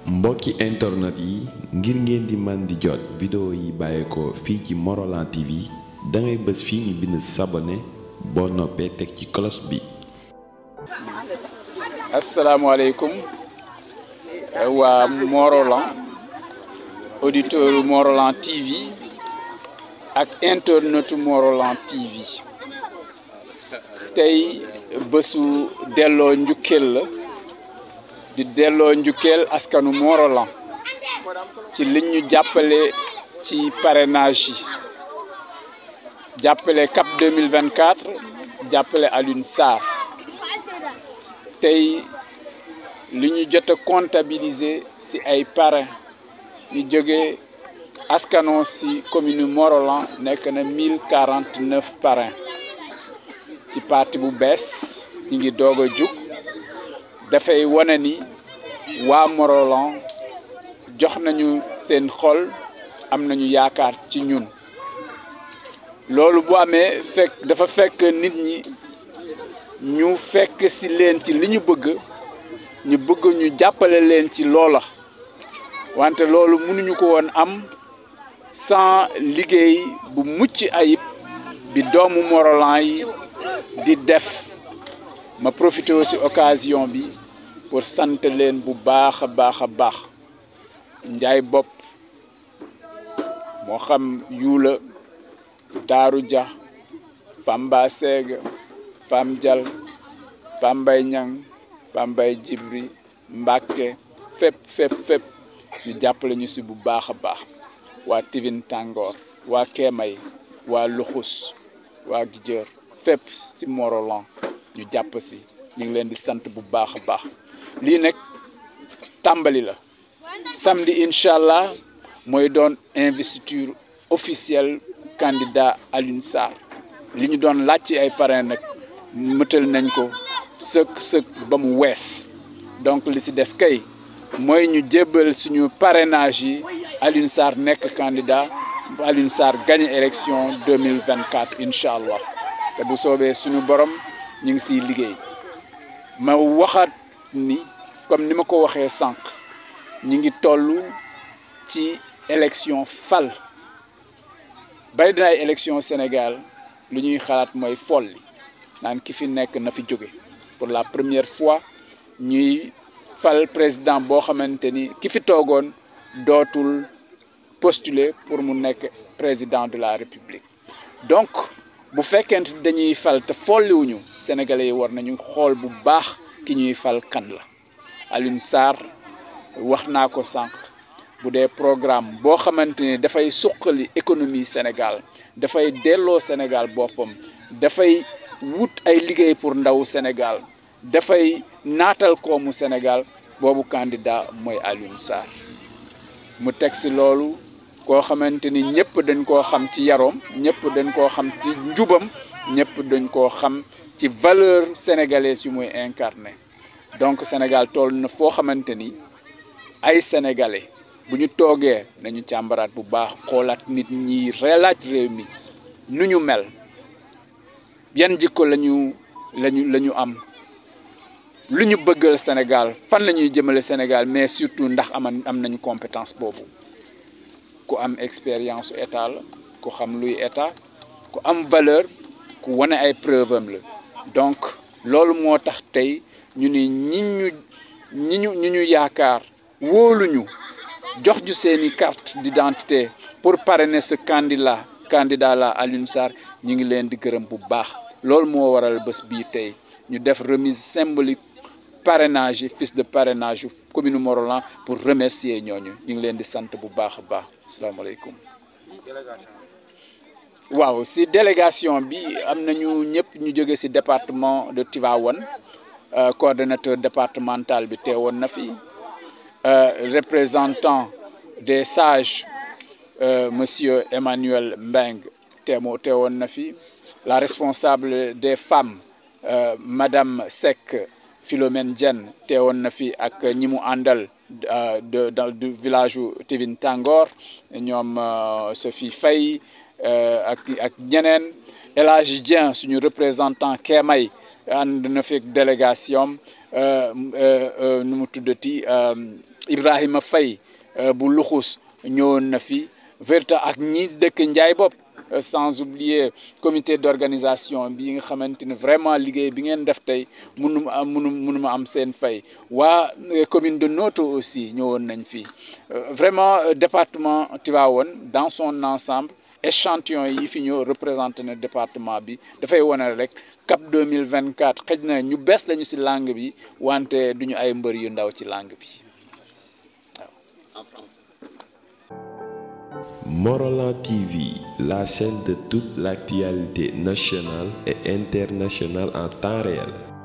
mbokki internet yi ngir ngeen di man di jot vidéo yi bàyyeekoo fii ci Morolan TV dangay bës fii ñu bind s'abonner boo noppee teg ci cloche bi asalaamaaleykum waa Morolan auditeur Morolan TV ak internetu Morolan TV tey bésu delloo njukkeel la di delloo njukkeel askanu Morolan ci liñ ñu jàppale ci parrainage yi jàppale CAP 2024 jàppale Alioune Sarr tey li ñu jot a comptabiliser ci ay parrain ñu jóge askanoo ci commune Morolan nekk na mille quarante neuf parrain ci parti bu bees ñu ngi doog a jug dafay wane ni waa Morolan jox nañu seen xol am nañu yaakaar ci ñun loolu bu amee fekk dafa fekk nit ñi ñu fekk ci leen ci li ñu bëgg ñu bëgg ñu jàppale leen ci loola wante loolu mënuñu ko woon am sans liggéey bu mucc ayib bi doomu Morolan yi di def ma profité aussi occasion bi pour sant leen bu baax a baax a baax njaay bopp moo xam yuula daaru ja famba seega fam jal fambay ñang fambay jibri mbàkke fépp fépp fépp ñu jàppale ñu si bu baax a baax waa tivin tàngoor waa keemay waa luxus waa gijër fépp si Morolan ñu jàpp si ñu ngi leen di sant bu baax a baax lii nag tàmbali la samedi incha allah mooy doon investiture officielle candidat Alioune Sarr li ñu doon laaj ci ay parrain nag mëtal nañ ko sëkk sëkk ba mu wees donc li si des kay mooy ñu jébbal suñu parrainage yi Alioune Sarr nekk candidat Alioune Sarr gagné élection 2024 incha allah te bu soobee suñu borom ñu ngi siy liggéey ma waxaat ni comme ni ma ko waxee sànq ñu ngi toll ci élection fal bari dina ay élection Sénégal lu ñuy xalaat mooy folli naan ki fi nekk na fi jóge pour la première fois ñuy fal président boo xamante ni ki fi toogoon dootul postuler pour mu nekk président de la république donc bu fekkente dañuy fal te folliwuñu sénégalais yi war nañu xool bu baax ki ñuy fal kan la Alioune Sarr wax naa ko sànq bu dee programme boo xamante ni dafay suqali économie Sénégal dafay delloo Sénégal boppam dafay wut ay liggéey pour ndawu Sénégal dafay naatal koomu Sénégal boobu candidat mooy Alioune Sarr mu teg si loolu koo xamante ni ñëpp dañ koo xam ci yaroom ñëpp dañ koo xam ci njubam ñëpp dañ koo xam ci valeur sénégalaise yu muy incarné donc Sénégal toll na foo xamante ni ay sénégalais bu ñu toogee nañu càmbaraat bu baax xoolaat nit ñi relaaj réew mi nu ñu mel yan jikko lañu lañu la ñu am lu ñu bëggal Sénégal fan la ñuy jëmale Sénégal mais surtout ndax aman am nañu compétence boobu ku am expérience état la ku xam luy état ku am valeur ku wane ay preuve am la donc loolu moo tax tey ñu ni ñi ñu ñi ñu ñi ñu yaakaar wóoluñu jox ju seeni carte d'identité pour parrainer ce candidat candidat la Alioune Sarr ñu ngi leen di gërëm bu baax loolu moo waral bés bii tey ñu def remise symbolique parrainage yi fiche de parrainage yu commune Morolan pour remercier ñooñu ñu ngi leen di sant bu baax a baax asalaamaaleykum waaw si délégation bi am nañu ñëpp ñu jóge si département de Tivaouane coordonnateur départemental bi teewoon na fi représentant des sages monsieur Emmanuel Mbeng teemo teewoon na fi la responsable des femmes madame Seck Philomène Diène teewoon na fi ak ñi mu àndal de du village u Tivin Tangor ñoom Sophie Faye ak ak ñeneen El Hadji Dieng suñu représentant Kémay ànd na fi délégation nu mu tuddati Ibrahima Faye bu luxus ñëwoon na fi verta ak ñi dëkk Njaay bopp sans oublier comité d'organisation bi nga xamante ne vraiment liggéey bi ngeen def tey munu ma am munu munu ma am seen fay waa commune de Noto aussi ñëwoon nañ fi vraiment département Tivaouane dans son ensemble échantillon yi fi ñëw représenté na département bi dafay wane rek cap 2024 xëj na ñu bees lañu ci langue bi wante duñu ay mbër yu ndaw ci langue bi en français. Morolan TV, la chaîne de toute l'actualité nationale et internationale en temps réel.